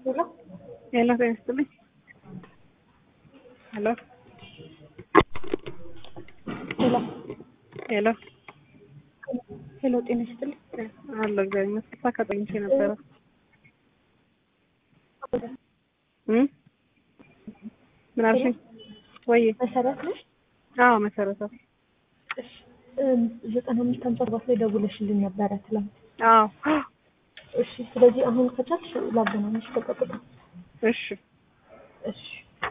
ሄሎ ሄሎ ጤና ይስጥልኝ። ሄሎ ሄሎ ሄሎ ሄሎ ጤና ይስጥልኝ። አሎ እግዚአብሔር ይመስገን። ሳካ ተኝቼ ነበረ። እም ምን አልሽኝ? ወይ መሰረት ነሽ? አዎ መሰረተ እሺ እም፣ ዘጠና አምስት ሀምሳ ሰባት ላይ ደውለሽልኝ ነበረ ትላንት። አዎ እሺ ስለዚህ አሁን ከቻልሽ ላገናኝሽ በቀጥታ። እሺ እሺ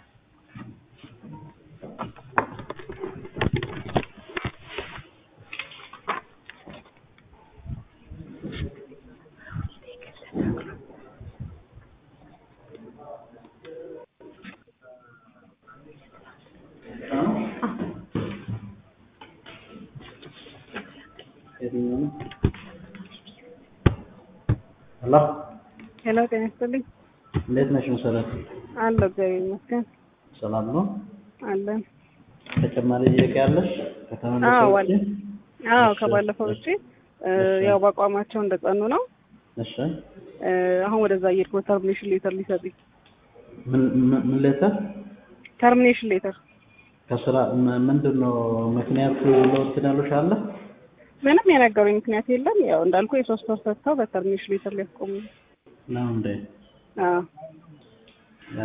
ሄሎ ሄሎ ጤና ይስጥልኝ። እንዴት ነሽ መሰረት? አሎ እግዚአብሔር ይመስገን ሰላም ነው? አለን። ተጨማሪ ጥያቄ ያለሽ? አዎ ከተመለሰ አለ። ውጪ? አዎ እሺ፣ ከባለፈው ውጪ እ፣ እሺ። ያው በአቋማቸው እንደጸኑ ነው። እሺ እ፣ አሁን ወደዛ እየሄድኩ ነው። ተርሚኔሽን ሌተር ሊሰጡኝ ምን ምን- ምን ሌተር ተርሚኔሽን ሌተር ከስራ ም- ምንድን ነው ምክንያቱ ለውጥ ያሉሽ አለ? ምንም የነገሩኝ ምክንያት የለም። ያው እንዳልኩ የሶስት ወር ሰጥተው በተርሚኔሽን ሌተር ሊያስቆሙ ነው። ነው እንዴ? አዎ እ፣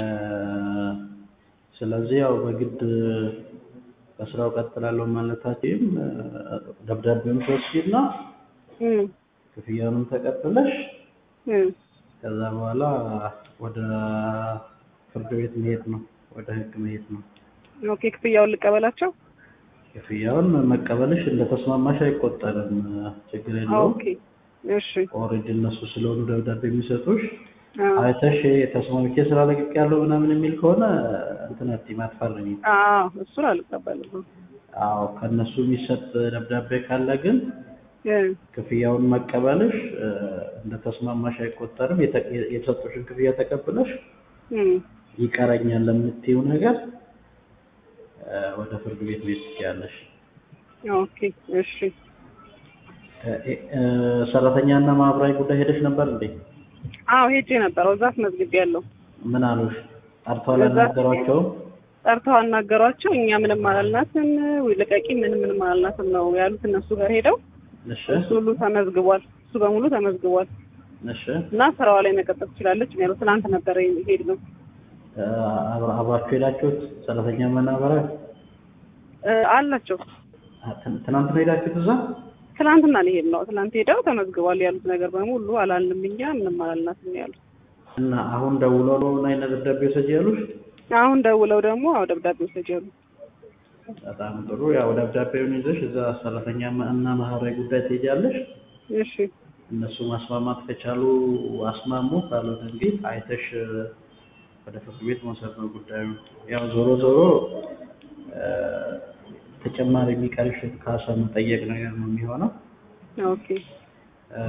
ስለዚህ ያው በግድ ከስራው ቀጥላለሁ ማለታችም እ፣ ደብዳቤውን ትወስጂና እም ክፍያውንም ተቀብለሽ እም ከዛ በኋላ ወደ ፍርድ ቤት መሄድ ነው፣ ወደ ህግ መሄድ ነው። ኦኬ ክፍያውን ልቀበላቸው። ክፍያውን መቀበልሽ እንደተስማማሽ አይቆጠርም። ችግር የለውም። ኦኬ እሺ ኦልሬዲ እነሱ ስለሆኑ ደብዳቤ የሚሰጡሽ አዎ አይተሽ ተስማምቼ ስራ ለቅቅ ያለው ምናምን የሚል ከሆነ እንትን አትይም፣ አትፈርሚም። አዎ እሱን አልቀበልም። አዎ ከእነሱ የሚሰጥ ደብዳቤ ካለ ግን እ ክፍያውን መቀበልሽ እ፣ እንደተስማማሽ አይቆጠርም። የተ- የተሰጡሽን ክፍያ ተቀብለሽ እም ይቀረኛል ለምትይው ነገር እ፣ ወደ ፍርድ ቤት ቤት ትችያለሽ። ኦኬ እሺ እ፣ እ፣ ሰራተኛና ማህበራዊ ጉዳይ ሄደሽ ነበር እንዴ? አዎ ሄጄ ነበር። እዛ አስመዝግቤያለሁ። ምን አሉሽ? ጠርተው እዛ- አላናገሯቸውም? ጠርተው አናገሯቸው። እኛ ምንም አላልናትም፣ ወይ ልቀቂ፣ ምንም ምንም አላልናትም ነው ያሉት። እነሱ ጋር ሄደው እሺ እሱ ሁሉ ተመዝግቧል። እሱ በሙሉ ተመዝግቧል እሺ እና ስራዋ ላይ መቀጠል ትችላለች ነው ያሉት። ትናንት ነበረ ሄድ ነው እ፣ አብራ- አብራችሁ ሄዳችሁት ሰራተኛ ማናበሪያ አላቸው። ትናንት ነው ሄዳችሁት እዛ? ትናንትና ነው ሄድ ነው። ትናንት ሄደው ተመዝግቧል ያሉት ነገር በሙሉ አላልንም፣ እኛ ምንም አላልናትም ነው ያሉት። እና አሁን ደውለው ነው ምን አይነት ደብዳቤ ውሰጂ ያሉሽ? አሁን ደውለው ደግሞ አዎ ደብዳቤ ወሰጅ ያሉ። በጣም ጥሩ። ያው ደብዳቤውን ይዘሽ እዛ ሰራተኛ እና ማህበራዊ ጉዳይ ትሄጃለሽ። እሺ እነሱ ማስማማት ከቻሉ አስማሙ፣ ካልሆነ እንግዲህ አይተሽ እ፣ ወደ ፍርድ ቤት መውሰድ ነው ጉዳዩ። ያው ዞሮ ዞሮ እ፣ ተጨማሪ የሚቀርሽን ካሳ መጠየቅ ነገር ነው የሚሆነው። ኦኬ እ፣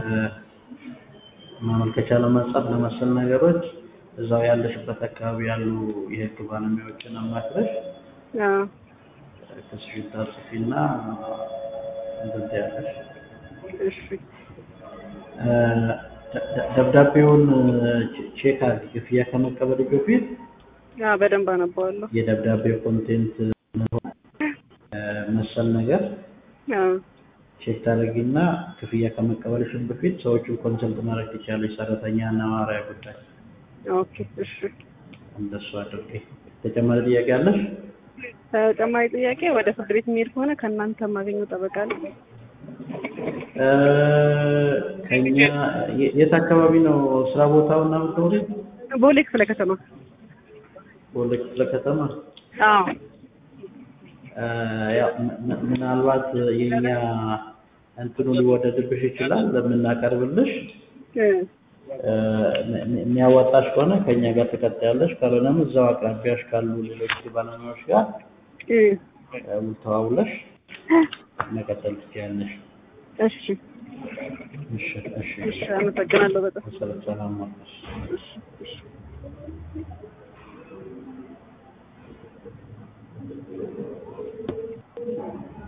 ማመልከቻ ለመጻፍ ለመሰል ነገሮች እዛው ያለሽበት አካባቢ ያሉ የህግ ባለሙያዎችን አማክረሽ አዎ ክስሽን ታጽፊና እንደዚህ ያለሽ እሺ እ፣ ደ- ደ- ደብዳቤውን ቼ- ቼክ አድርጊ። ክፍያ ከመቀበል በፊት አዎ በደንብ አነበዋለሁ። የደብዳቤው ኮንቴንት እ፣ መሰል ነገር አዎ ቼክ ታደርጊና ክፍያ ከመቀበልሽን በፊት ሰዎቹን ኮንሰልት ማድረግ ትችያለሽ። ሰራተኛ እና ማህበራዊ ጉዳይ ኦኬ እሺ እንደሱ አድርጊ። ተጨማሪ ጥያቄ አለሽ? ተጨማሪ ጥያቄ ወደ ፍርድ ቤት የሚሄድ ከሆነ ከእናንተ የማገኘው ጠበቃ አለ? እ፣ ከኛ የ- የት አካባቢ ነው ስራ ቦታው እና ምትኖሪ? ቦሌ ክፍለ ከተማ። ቦሌ ክፍለ ከተማ። አዎ እ፣ ያው ም- ም- ምናልባት የኛ እንትኑ ሊወደድብሽ ይችላል ለምናቀርብልሽ እ እ፣ ም- ም- የሚያዋጣሽ ከሆነ ከኛ ጋር ትቀጥያለሽ፣ ካልሆነም እዛው አቅራቢያሽ ካሉ ሌሎች ባለሙያዎች ጋር እ እ፣ ውል ተዋውለሽ መቀጠል ትችያለሽ። እሺ እሺ እሺ እሺ አመሰግናለሁ በጣም ሰላም ሰላም ዋልሽ። እሺ እሺ